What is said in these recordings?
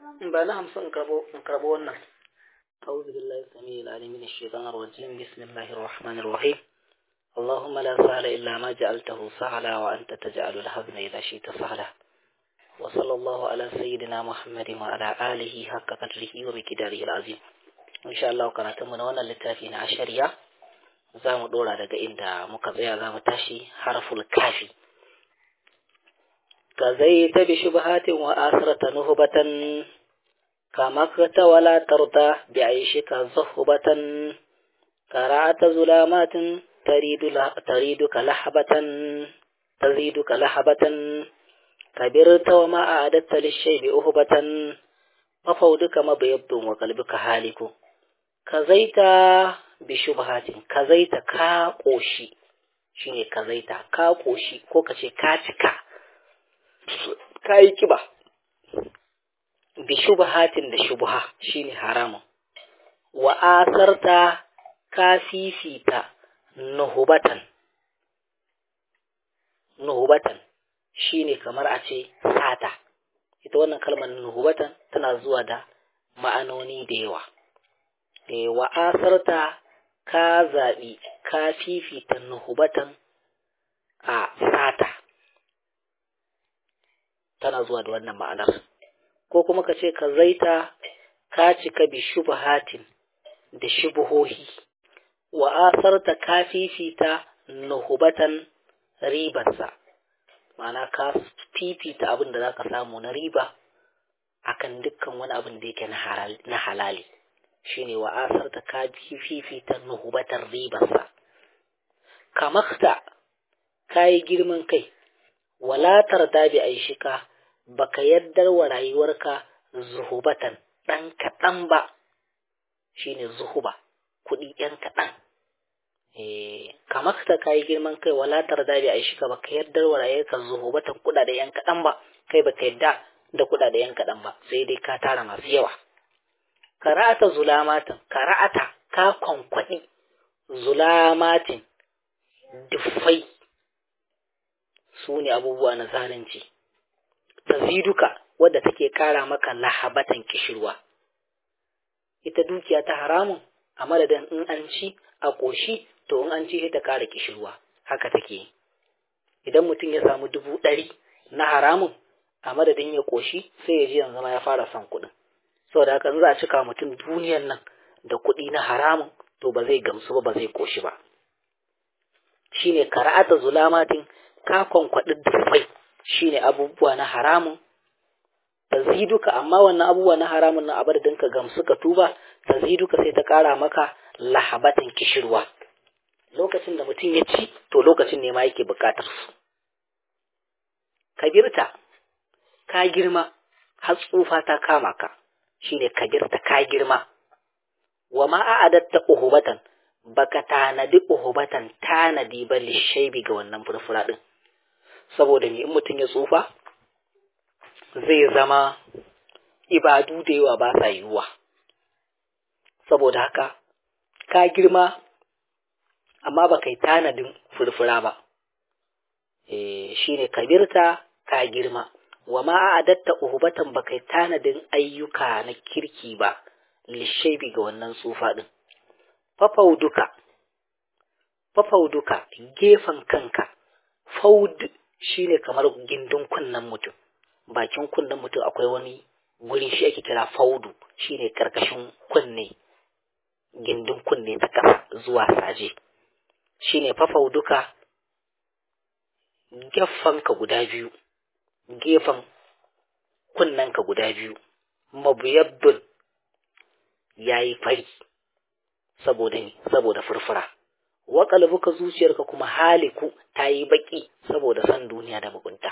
ba na hamsin in karbo in karbo wannan أعوذ بالله السميع العليم من الشيطان الرجيم بسم الله الرحمن الرحيم اللهم لا سهل إلا ما جعلته سهلا وأنت تجعل الحزن إذا شئت سهلا وصلى الله على سيدنا محمد وعلى آله حق قدره ومقداره العظيم إن شاء الله كانت من وانا للتافين عشرية زام دورا daga inda muka tsaya za mu tashi harful kafi كزيت بشبهات وآثرة نهبة كمكت ولا ترضى بعيشك زهبة كرعت ظلامات تريد تريدك لحبة تزيدك لحبة كبرت وما أعددت للشيب أهبة وفودك مبيض وقلبك هالك كزيت بشبهات كزيت كاقوشي shine kazaita ka koshi ko kace ka cika ka yi kiba bi shubhatin da shubha shine haramun wa asarta ka fifita nuhubatan nuhubatan shine kamar a ce sata ita wannan kalmar nuhubatan tana zuwa da ma'anoni da yawa e, wa asarta ka zaɓi ka fifita nuhubatan a sata tana zuwa da wannan ma'anar ko kuma ka ce ka zaita ka cika bi shubhatin da shubuhohi wa asarta ka fifita nuhubatan ribarsa ma'ana ka fifita abin da zaka samu na riba akan dukkan wani abin da yake na halali shine wa asarta ka fifita nuhubatan ribarsa kamakta ka yi girman kai walatar da bi aishika baka yaddar wa rayuwarka zuhubatan ɗan kaɗan ba shine zuhuba kuɗi ɗan kaɗan kamar ta kayi girman kai walatar da bi aishika baka yaddar wa rayuwarka zuhubatan kuɗaɗe ɗan kaɗan ba kai baka yadda da kuɗaɗe ɗan kaɗan ba sai dai ka tara masu yawa kara'ata zulamatin kara'ata ka kwankwaɗi zulamatin duffai su ne abubuwa na zalunci taziduka wadda take kara maka lahabatan kishirwa ita dukiya ta haramun a madadin in an ci a ƙoshi to in an ci ta kara kishirwa haka take idan mutum ya samu dubu ɗari na haramun a madadin ya ƙoshi sai ya ji yanzu ma ya fara son kuɗin saboda haka in za a cika mutum duniyan nan da kuɗi na haramun to ba zai gamsu ba ba zai ƙoshi ba shine kara'ata zulamatin ka kwankwaɗi dufai shine abubuwa na haramun taziduka amma wannan abubuwa na haramun na abar ka gamsu ka tuba taziduka sai ta ƙara maka lahabatan kishirwa lokacin da mutum ya ci to lokacin ne ma yake buƙatar su kabirta ka girma har tsufa ta kama ka shine kabirta ka girma wa ma a'adatta uhubatan baka tanadi uhubatan tanadi ba lishaibi ga wannan furfura din saboda ni in mutum ya tsufa zai zama ibadu da yawa ba sa yiwuwa saboda haka ka girma amma ba kai tanadin furfura ba e, shine kabirta ka girma wa ma adatta uhubatan ba kai tanadin ayyuka na kirki ba lishaibi ga wannan tsufa din fafauduka fafauduka gefen kanka faud shine kamar gindin kunnen mutum bakin kunnen mutum akwai wani wurin shi ake kira faudu shine karkashin kunne gindin kunne ta ƙasa zuwa saje shine fafauduka ka guda biyu gefen kunnenka guda biyu mabuyabbin yayi fari saboda ni saboda furfura wa qalbuka zuciyarka kuma haliku tayi baki saboda san duniya da mugunta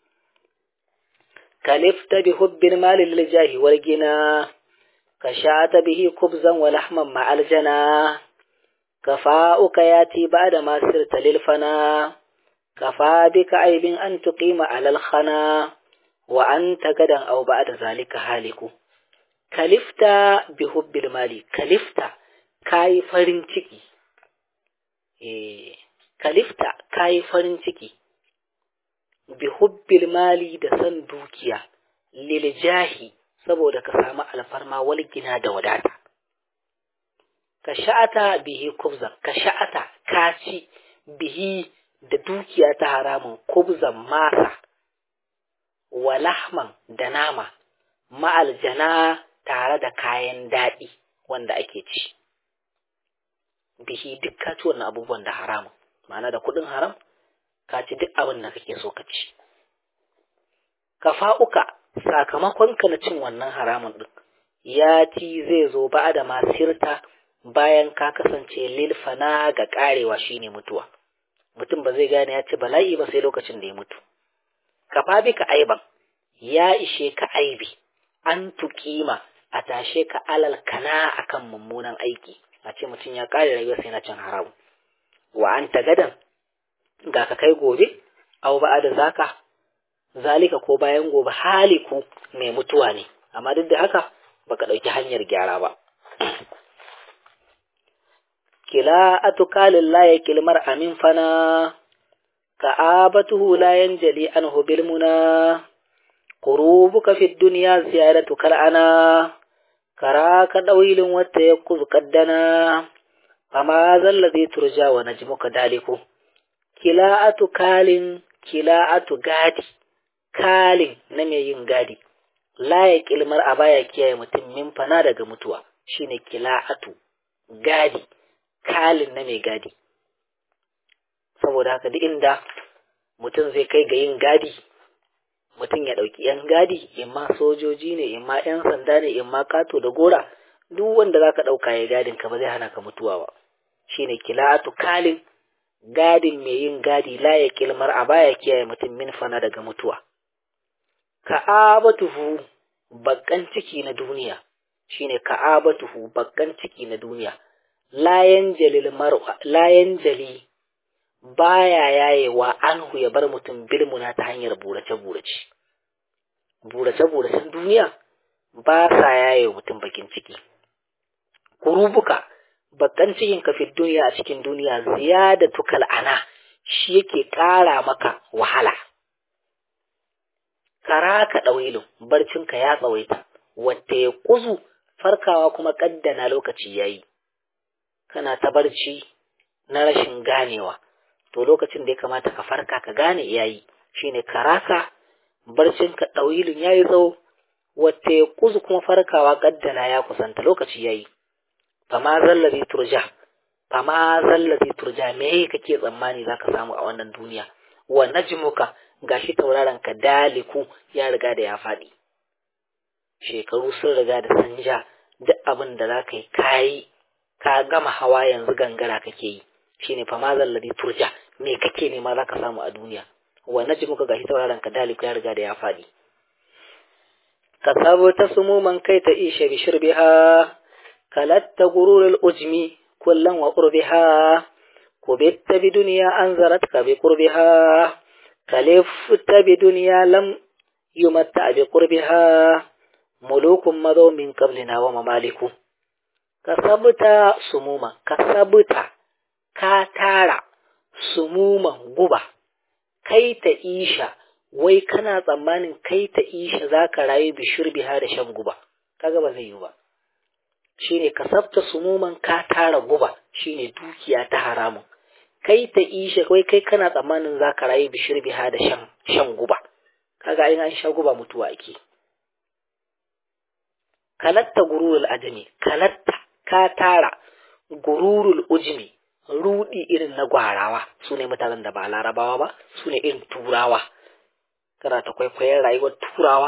kalifta bi hubbil mal lil jahi wal gina kashata bihi kubzan wa lahman ma aljana kafa'uka yati ba'da ma sirta lil fana kafa bika aibin an tuqima alal khana wa anta gadan aw ba'da zalika haliku kalifta bi hubbil mali kalifta kayi farin ciki eh kalifta kayi farin ciki bi hubbil mali da san dukiya lil jahi saboda ka samu alfarma wal gina da wadata ka sha'ata bihi kubzan ka sha'ata ka ci bihi da dukiya ta haramun kubzan masa wa lahman da nama ma'aljana tare da kayan daɗi wanda ake ci bihi duk ka ci wannan abubuwan da haramun ma'ana da kuɗin haram ka ci duk abin da kake so ka ci ka fa'uka sakamakon ka na cin wannan haramun ɗin ya ci zai zo ba da masirta bayan ka kasance lilfana ga ƙarewa shine mutuwa mutum ba zai gane ya ci bala'i ba sai lokacin da ya mutu ka fabi ka aiban ya ishe ka aibi an tuƙima a tashe ka alal kana akan mummunan aiki a ce mutum ya ƙare rayuwa sai na cin haramu wa an gadan ga ka kai gobe au ba da zaka zalika ko bayan gobe haliku mai mutuwa ne amma duk da haka baka ɗauki hanyar gyara ba kila atukalin la ya kilmar amin fana ka'abatuhu la yanjali anhu bil muna qurubuka fi dunya ziyaratu kal ana karaka dawilin wata yakuz qaddana fama zallazi turja wa najmuka daliku kila'atu kalin kila'atu gadi kalin na mai yin gadi la ya kilmar a baya kiyaye mutum min fana daga mutuwa shine kila'atu gadi kalin na mai gadi saboda haka duk inda mutum zai kai ga yin gadi mutum ya ɗauki ‘yan gadi imma sojoji ne imma ‘yan sanda ne imma kato da gora duk wanda za ka ɗauka ya gadin ka ba zai hana ka mutuwa ba shine kila'atu kalin gadin mai yin gadi la ya kilmar a baya kiyaye mutum min fana daga mutuwa ka'abatuhu bakkan ciki na duniya shine ka'abatuhu bakkan ciki na duniya layan jalil mar'a layan jali baya yayewa anhu ya bar mutum bilmuna ta hanyar burace burace burace buracen duniya ba sa yaye mutum bakin ciki kurubuka bakkan cikin ka fi duniya a cikin duniya ziyadatu ana shi yake ƙara maka wahala karaka ɗawilin barcinka ya tsawaita wata ya kuzu farkawa kuma ƙaddana lokaci ya yi kana ta barci na rashin ganewa to lokacin da ya kamata ka farka ka gane ya yi shine karaka barcinka ɗawilin ya yi tsawo wata ya kuzu kuma farkawa ƙaddana ya kusanta lokaci ya yi fama zallazi turja fama zallazi turja me kake tsammani zaka samu a wannan duniya wa najmuka gashi tauraron ka daliku ya riga da ya faɗi shekaru sun riga da sun ja duk abin da za ka yi kayi ka gama hawa yanzu gangara kake yi shine fa ma zalladi turja me kake nema za ka samu a duniya wa najmuka gashi tauraron ka daliku ya riga da ya faɗi ka sabo ta sumuman kai ta isha bi shirbiha kalatta gururul ujmi kullan wa qurbiha kubitta bi duniya anzaratka bi qurbiha كلفت بدنيا لم يمتع بقربها ملوك مضوا من قبلنا وممالك كسبت سموما كسبت كاتارا سموما غبا kai ta isha wai kana tsammanin kai ta isha za ka rayu bishir biha da shan guba kaga ba zai yi ba shine kasabta sumuman ka tara guba shine dukiya ta haramun kai ta isha kai kai kana tsammanin za ka rayu bishir biha da shan shan guba kaga in an sha guba mutuwa ake kalatta gururul ajami kalatta ka tara gururul ujmi rudi irin na gwarawa su ne mutanen da ba larabawa ba su ne irin turawa kana ta kwaikwayon rayuwar turawa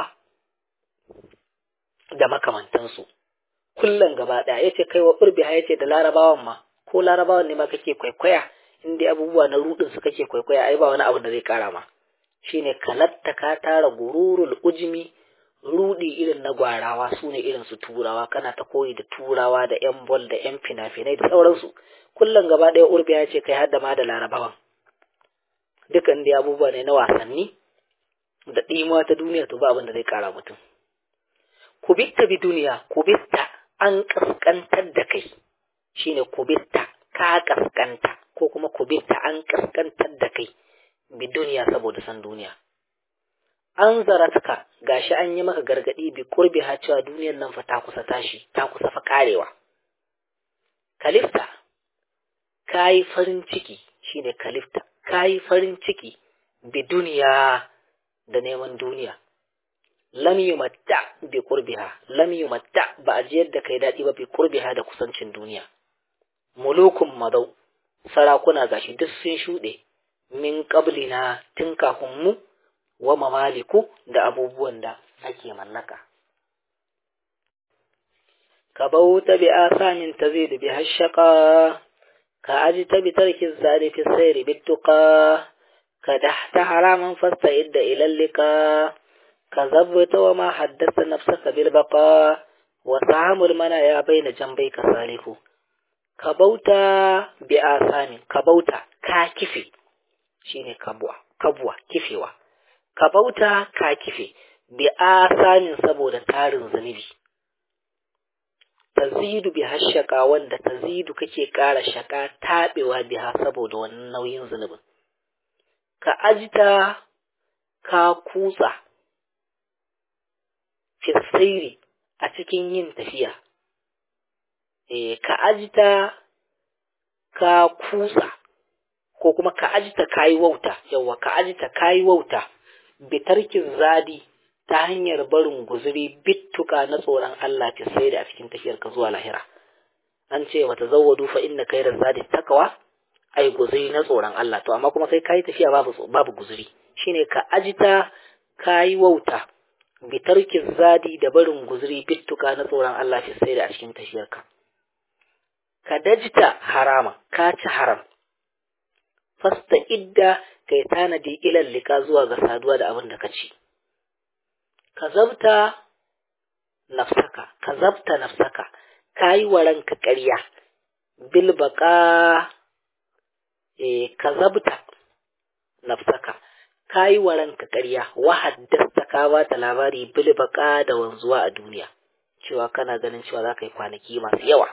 da makamantansu kullum gaba ɗaya ya ce kai wa urbiha ya ce da larabawan ma ko larabawan ne ma kake kwaikwaya in dai abubuwa na rudin su kake kwaikwaya ai ba wani abu da zai kara ma shine kalatta ka tara gururul ujmi rudi irin na gwarawa su ne irin su turawa kana ta koyi da turawa da yan bol da yan fina-finai da sauransu kullum gaba ɗaya urbi ya ce kai har da ma da larabawan dukan dai abubuwa ne na wasanni da ɗimuwa ta duniya to ba abin da zai kara mutum kubitta bi duniya kubitta an kaskantar da kai shine kubitta ka kaskanta ko kuma kubitta an kaskantar da kai bi duniya saboda san duniya an zaratka gashi an yi maka gargadi bi kurbi ha cewa duniyar nan fa ta kusa tashi ta kusa fa karewa kalifta kayi farin ciki shine kalifta kayi farin ciki bi duniya da neman duniya lam yumatta bi qurbiha lam yumatta ba a jiyar da kai dadi ba bi qurbiha da kusancin duniya mulukun madau sarakuna gashi duk sun shuɗe min qablina tun kafin mu wa mamaliku da abubuwan da ake mallaka ka bauta bi asamin tazid bi hashqa ka ajita bi tarki zari fi sayri bittuqa ka dahta haraman fasta'idda ila lika ka zabta wa ma haddasa nafsaka bil baqa wa sahamul mana ya baina jambai ka salihu ka bauta bi asamin ka bauta ka kife shine kabwa kabwa kifewa ka bauta ka kife bi asamin saboda tarin zunubi tazidu bi hashaka wanda tazidu kake ƙara shaka taɓewa biha saboda wannan nauyin zunubin ka ajita ka kutsa fisairi a cikin yin tafiya e, ka ajita ka kutsa ko kuma ka ajita kayi wauta yawa ka ajita kayi wauta bitarkin zadi ta hanyar barin guzuri bittuka na tsoron Allah ta sai da a cikin tafiyar ka zuwa lahira an ce wata zawwadu fa inna khairaz zadi taqwa ai guzuri na tsoron Allah to amma kuma kai kai tafiya babu babu guzuri shine ka ajita kai wauta bitarkin zadi da barin guzuri bittuka na tsoron Allah ta sai da a cikin tafiyar ka ka dajita harama ka ci haram fasta idda kai tanadi ilal lika zuwa ga saduwa da abin da ka ci ka zabta nafsaka ka zabta nafsaka ka yi wa ranka ƙarya bil baka e, ka zabta nafsaka ka yi wa ranka ƙarya wa haddasta ka ba ta labari bil baka da wanzuwa a duniya cewa kana ganin cewa za ka yi kwanaki masu yawa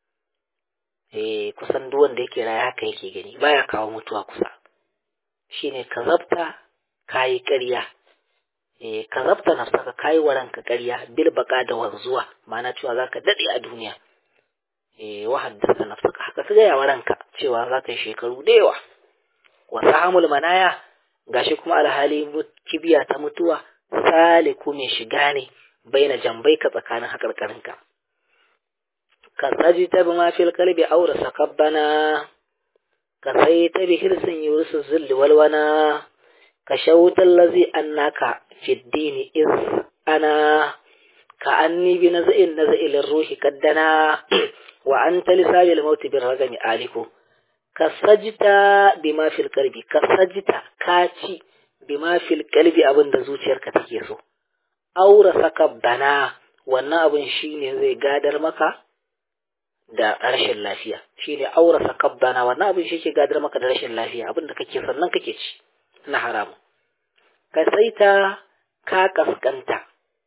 e, kusan duk wanda yake raya haka yake gani baya kawo mutuwa kusa shine ka zabta ka yi ƙarya eh ka zabta nafsaka kai wa ranka ƙarya bil baka da wanzuwa ma'ana cewa zaka dade a duniya eh wa haddasa nafsaka haka ka gaya wa ranka cewa zaka yi shekaru da yawa wa sahamul manaya gashi kuma alhali kibiya ta mutuwa saliku mai shiga ne baina jambai ka tsakanin hakarkarinka ka tsaji ta bi mafil kalbi aura sakabbana ka sai ta bi hirsin yurusu zulli walwana ka shawutar lazi annaka في الدين إذ أنا كأني بنزع النزع للروح قدنا وأنت لساب الموت بالرغم آلك كسجت بما في القلب كسجت كاتي بما في القلب أبن دزوتير كتكيسو أو رسك بنا wannan abin shine zai gadar maka da rashin lafiya shine aurasa kabbana wannan abin shi ke gadar maka da rashin lafiya abin da kake sannan kake ci na haramu ka saita ka kaskanta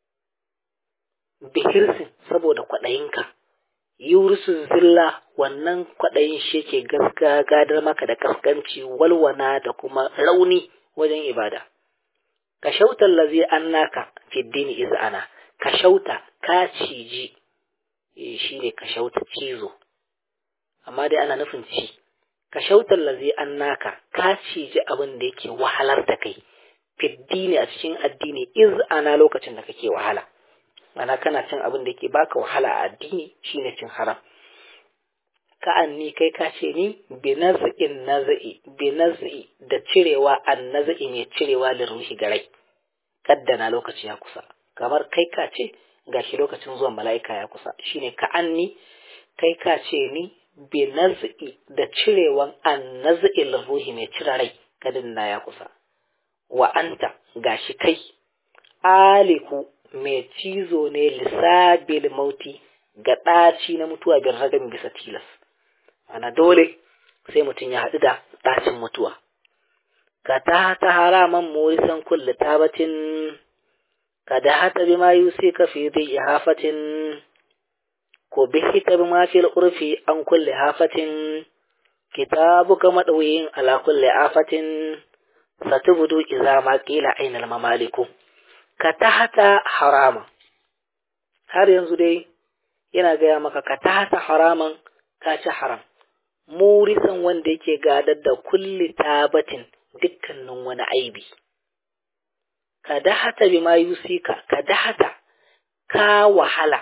bihirsin saboda kwaɗayinka yurisu zilla wannan kwaɗayin shi ke gaska gadar maka da kaskanci walwana da kuma rauni wajen ibada ka shauta lazi an naka fiddini iz'ana ka shauta ka ciji shi ne ka shauta cizo amma dai ana nufin ci ka shauta lazi an naka ka ciji abin da yake wahalar da kai fiddini a cikin addini iz ana lokacin da kake wahala mana kana cin abin da yake baka wahala a addini shine cin haram ka anni kai ka ce ni bi naz'in naz'i bi naz'i da cirewa an naz'i ne cirewa da ruhi ga rai kaddana lokaci ya kusa kamar kai ka ce gashi lokacin zuwan mala'ika ya kusa shine ka anni kai ka ce ni bi naz'i da cirewan an naz'i ruhi mai cire rai kadin na ya kusa wa anta gashi kai aliku mai cizo ne lissabil mauti ga ɗaci na mutuwa bin ragan bisa tilas ana dole sai mutum ya haɗu da ɗacin mutuwa ka ta ta haraman morisan kulle tabatin ka da hata bi ma yusi ka fi zai hafatin ko bihi ta bi ma fil urfi an kulle hafatin kitabuka maɗauyin ala kulle afatin فتبدو إذا ما قيل أين الممالك ka tahata haraman har yanzu dai yana gaya maka ka tahata haraman ka ci haram murisan wanda yake gadar da kulli tabatin dukkanin wani aibi ka dahata bima yusika ka dahata ka wahala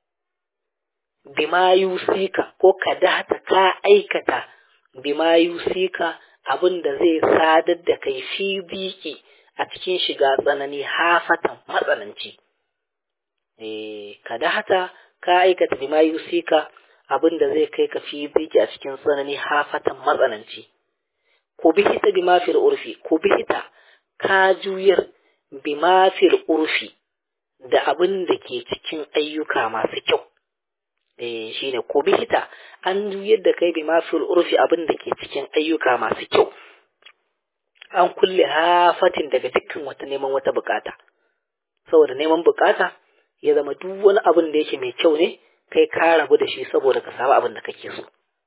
bima yusika ko ka dahata ka aikata bima yusika abin da zai sadar da kai fi biki a cikin shiga tsanani hafatan matsananci eh ka dahata ka aikata bima yusika abin da zai kai ka fi biki a cikin tsanani hafatan matsananci ku bihita bima fil urfi ku bihita ka juyar bima fil urfi da abin da ke cikin ayyuka masu kyau eh shine ku bihita an juyar da kai bima fil urfi abin da ke cikin ayyuka masu kyau an kulle hafatin daga dukkan wata neman wata bukata saboda neman bukata ya zama duk wani abin da yake mai kyau ne kai ka rabu da shi saboda ka samu abin da kake so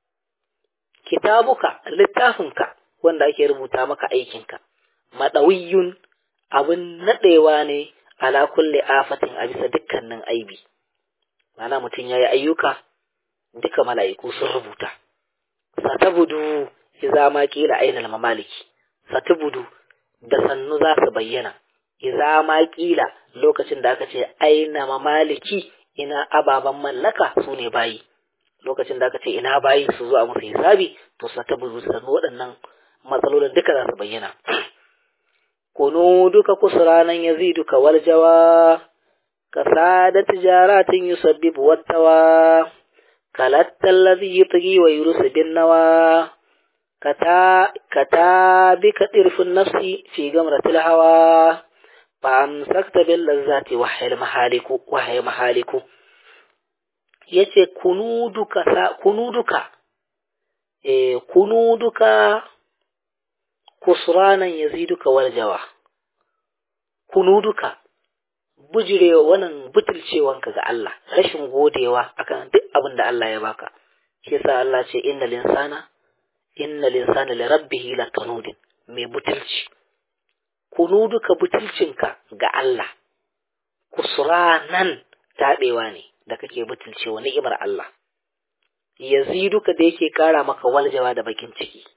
kitabuka littafinka wanda ake rubuta maka aikinka madawiyun abin nadewa ne ala kulli afatin a bisa dukkanin aibi mana mutum yayi ayyuka duka mala'iku sun rubuta satabudu idza ma qila aina mamaliki satabudu da sannu za su bayyana idza ma qila lokacin da aka ce aina mamaliki ina ababan mallaka su ne bayi lokacin da aka ce ina bayi su zo a musu hisabi to satabudu sannu waɗannan matsalolin duka za su bayyana kunu duka kusuranan yaziduka wal jawa kasada tijaratin yusabbibu wattawa kalatta alladhi yutghi wa yurusu bin nawa kata kata bika dirfun nafsi fi gamratil hawa fa amsakta bil lazzati wa hayl mahaliku wa hayl mahaliku yace kunu duka kunu duka eh kunu duka kusranan yaziduka warjawa kunuduka bujirewa wannan butulcewanka ga Allah rashin godewa akan duk abin da Allah ya baka shi yasa Allah ce innal insana innal insana li rabbih lakanudin mai butulci kunuduka butulcinka ga Allah kusranan tabewa ne da kake butulcewa ni'imar Allah yaziduka da yake kara maka waljawa da bakin ciki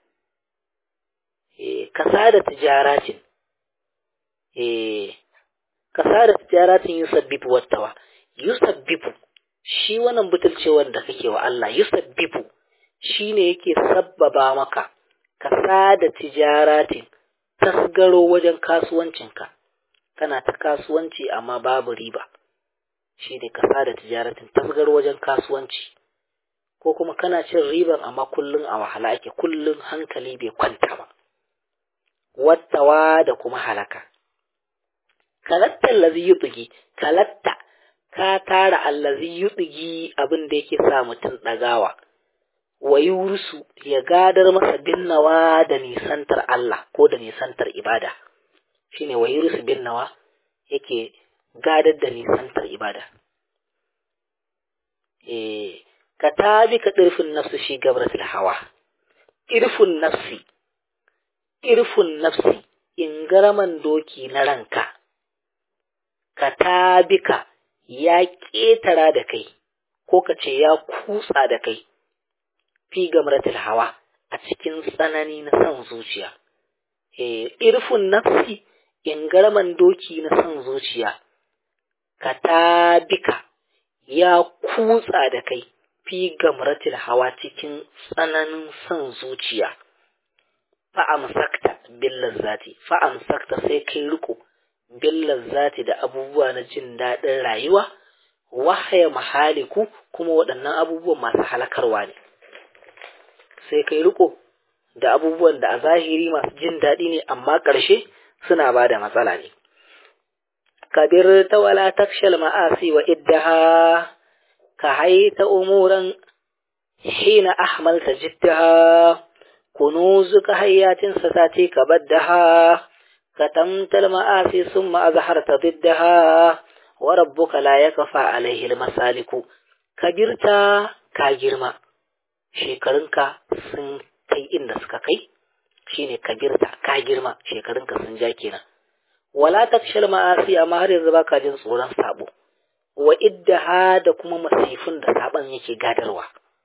kasada tijaratin eh kasada tijaratin yusabbibu wattawa yusabbibu shi wannan butulcewar da kake wa Allah yusabbibu shine yake sabbaba maka kasada tijaratin tasgaro wajen kasuwancinka kana ta kasuwanci amma babu riba shine kasada tijaratin tasgaro wajen kasuwanci ko kuma kana cin riban amma kullun a wahala ake kullun hankali bai kwanta ba wattawa da kuma halaka. Kalatta allazi yutsigi, kalatta ka tara allazi yutsigi abin da yake sa mutum ɗagawa, wa yurusu ya gadar masa binnawa da nisantar Allah ko da nisantar ibada, shi ne wa yurusu binnawa yake gadar da nisantar ibada. E, ka tabi ka ɗirfin nafsu shi gabratul hawa, ƙirfin nafsi. irfun nafsi in garaman doki na ranka, ka tabika ya ƙetara da kai, ko ka ce ya kutsa da kai, fi gamratul hawa a cikin tsanani na son zuciya. E, irfun nafsi in garaman doki na son zuciya, ka tabika ya kutsa da kai, fi gamratul hawa cikin tsananin son zuciya. fa'amsakta billar zati fa'amsakta sai kai riko billar zati da abubuwa na jin daɗin rayuwa wahaya mahaliku kuma waɗannan abubuwan masu halakarwa ne sai kai riko da abubuwan da a zahiri masu jin daɗi ne amma ƙarshe suna ba da matsala ne kabir ta wala takshal ma'asi wa iddaha ka haita umuran hina ahmalta jiddaha كنوزك هيات ستاتيك بدها كتمت المآسي ثم أظهرت ضدها وربك لا يكفى عليه المسالك كبرت كاجرما shekarunka sun kai inda suka kai shine kabirta ka girma shekarunka sun ja kenan wala takshal ma'asi amma har yanzu baka jin tsoron sabo wa iddaha da kuma masifin da saban yake gadarwa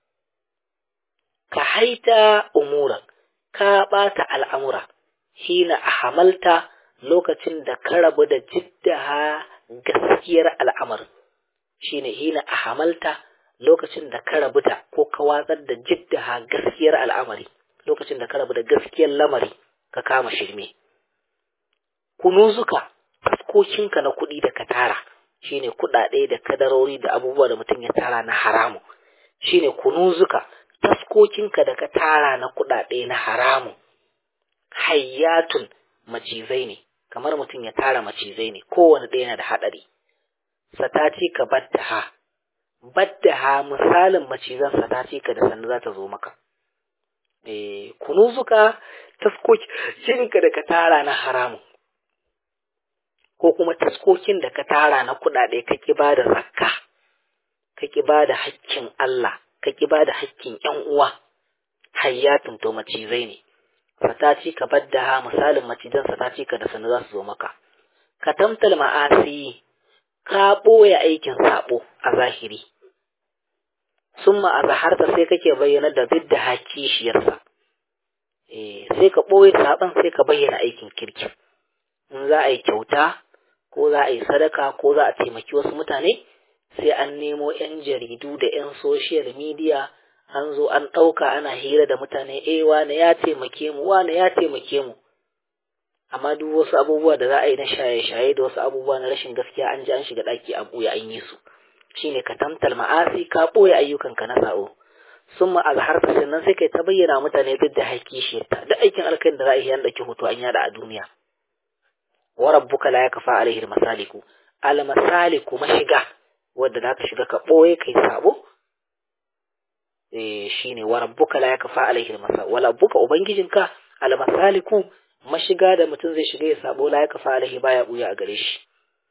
ka haita umuran ka bata al'amura hina ahamalta lokacin da ka rabu da jiddaha gaskiyar al'amarin shine hina ahamalta lokacin da ka rabu da ko ka watsar da jiddaha gaskiyar al'amari lokacin da ka rabu da gaskiyar lamari ka kama shirme kunuzuka fuskokinka na kuɗi da ka tara shine kuɗaɗe da kadarori da abubuwa da mutum ya tara na haramu shine kunuzuka taskokinka da ka tara na kuɗaɗe na haramu hayyatun macizai ne kamar mutum ya tara macizai ne kowane ɗaya na da haɗari sataci ka baddaha baddaha misalin macizan sataci ka da sannu za ta zo maka eh kunuzuka taskokinka da ka tara na haramu ko kuma taskokin da ka tara na kuɗaɗe ka ki ba da zakka ka ki ba da hakkin Allah ka ki ba da hakkin ƴan uwa hayyatun to macizai ne sataci ka badda misalin macizan sataci ka da sanu za su zo maka ka tamtal ma'asi ka ɓoye aikin saɓo a zahiri summa a zaharta sai kake bayyana da bidda hakishiyarsa eh sai ka ɓoye saɓon sai ka bayyana aikin kirki in za a yi kyauta ko za a yi sadaka ko za a taimaki wasu mutane sai an nemo 'yan jaridu da 'yan social media an zo an ɗauka ana hira da mutane eh wane ya taimake mu wane ya taimake mu amma duk wasu abubuwa da za a yi na shaye-shaye da wasu abubuwa na rashin gaskiya an ji an shiga ɗaki a ɓoye an yi su shine ka tamtal ma'asi ka ɓoye ayyukanka na sa'o sun ma azharta sannan sai kai ta bayyana mutane duk da haƙƙi shi ta duk aikin alkhairi da za a yi an ɗauki hoto an yada a duniya wa rabbuka la yakfa alaihi almasaliku almasaliku mashiga wanda zaka shiga ka boye kai sabo eh shine wa rabbuka la yakfa alaihi almasal wala rabbuka ubangijinka almasaliku mashiga da mutum zai shiga ya sabo la yakfa alaihi baya buya a gare shi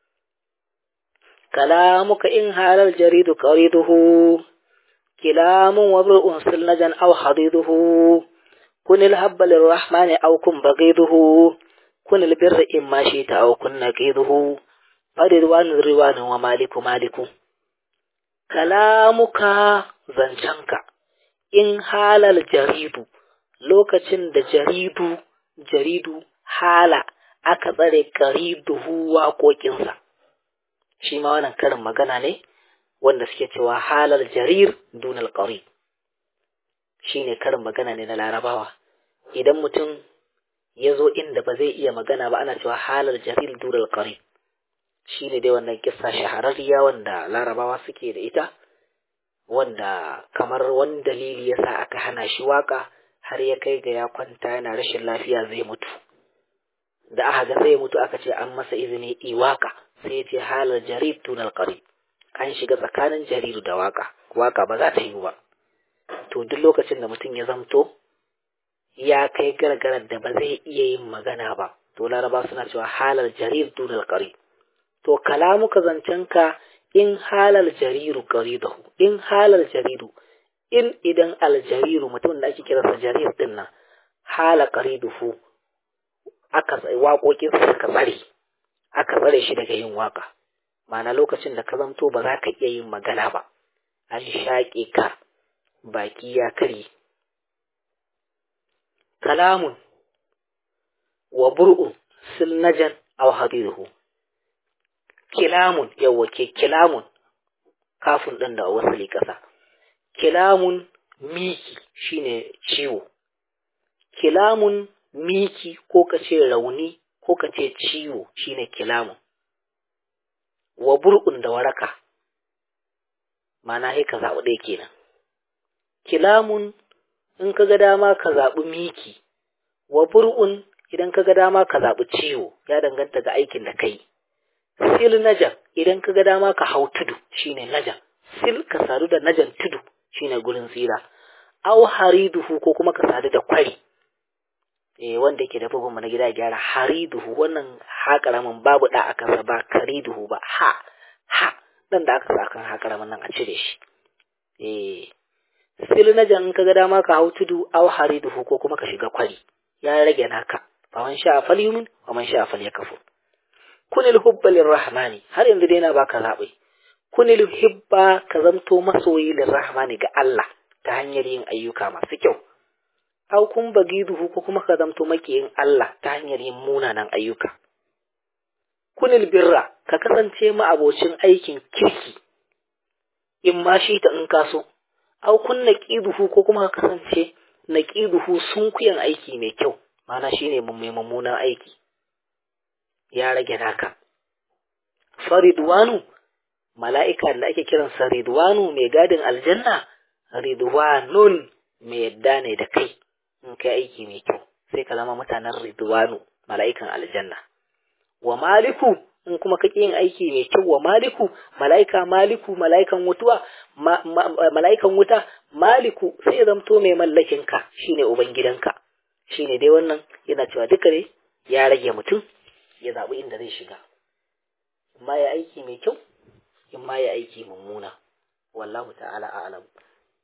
kalamuka in halal jaridu qariduhu kilamun wabrun silnajan aw hadiduhu kunil habba lirrahmani aw kun bagiduhu kun albirra in ma shi ta au kun naqiduhu faridwan riwan wa maliku maliku kalamuka zancanka in halal jaridu lokacin da jaridu jaridu hala aka tsare qariduhu waƙoƙinsa shi ma wannan karin magana ne wanda suke cewa halal jarir dunal qarib shine karin magana ne na larabawa idan mutum ya zo inda ba zai iya magana ba ana cewa halar jaril dural qarib shi ne dai wannan kissa shahararriya wanda larabawa suke da ita wanda kamar wani dalili yasa aka hana shi waka har ya kai ga ya kwanta yana rashin lafiya zai mutu da aka ga zai mutu aka ce an masa izini i waka sai ya ce halar jarir dunal qarib an shiga tsakanin jariru da waka waka ba za ta yi ba to duk lokacin da mutum ya zamto ya kai gargarar da ba zai iya yin magana ba to laraba suna cewa halar jarir dunal qari to kalamuka zancenka in halal jariru qaridahu in halal jaridu in idan aljariru mutum da ake kiransa jarir din nan hala qariduhu aka waƙoƙin suka tsare aka tsare shi daga yin waka ma'ana lokacin da ka zamto ba za ka iya yin magana ba an shaƙe ka baki ya kare kalamun wa bur'un silnajan aw hadiruhu kilamun yawa ke kilamun kafin ɗin da wasali ƙasa kilamun miki shine ciwo kilamun miki ko ka ce rauni ko ka ce ciwo shine kilamun wa bur'un da waraka mana sai ka zaɓi ɗaya kenan kilamun in ka ga dama ka zaɓi miki wa bur'un idan ka ga dama ka zaɓi ciwo ya danganta ga aikin da kai sil najan idan ka ga dama ka hau tudu shine najan sil ka sadu da najan tudu shine gurin tsira aw hariduhu ko kuma ka sadu da kwari eh wanda yake da bugun na gida gyara hariduhu wannan ha karamin babu da akan sa ba kariduhu ba ha ha dan da aka sa kan ha karamin nan a cire shi eh sil najan in ka ga dama ka hau tudu aw hariduhu ko kuma ka shiga kwari ya rage naka fa man sha falyumin wa man sha falyakfur kunil hubba lirrahmani har yanzu dai na baka zaɓi kunil hibba ka zamto masoyi lirrahmani ga Allah ta hanyar yin ayyuka masu kyau au kun bagiduhu ko kuma ka zamto makiyin Allah ta hanyar yin munanan ayyuka kunil birra ka kasance ma'abocin aikin kirki in ma shi ta in kaso au kun naqiduhu ko kuma ka kasance naqiduhu sunkuyan aiki mai kyau mana shine mai mummunan aiki ya rage naka faridwanu mala'ika da ake kiransa ridwanu mai gadin aljanna ridwanun mai yadda ne da kai in kai aiki mai kyau sai ka zama mutanen ridwanu mala'ikan aljanna wa maliku in kuma kake yin aiki mai kyau wa maliku mala'ika maliku mala'ikan wutuwa mala'ikan wuta maliku sai ya zamto mai mallakin ka shine ubangidanka shine dai wannan yana cewa duka ne ya rage mutum ya zaɓi inda zai shiga ma ya aiki mai kyau in ma ya aiki mummuna wallahu ta'ala a'lam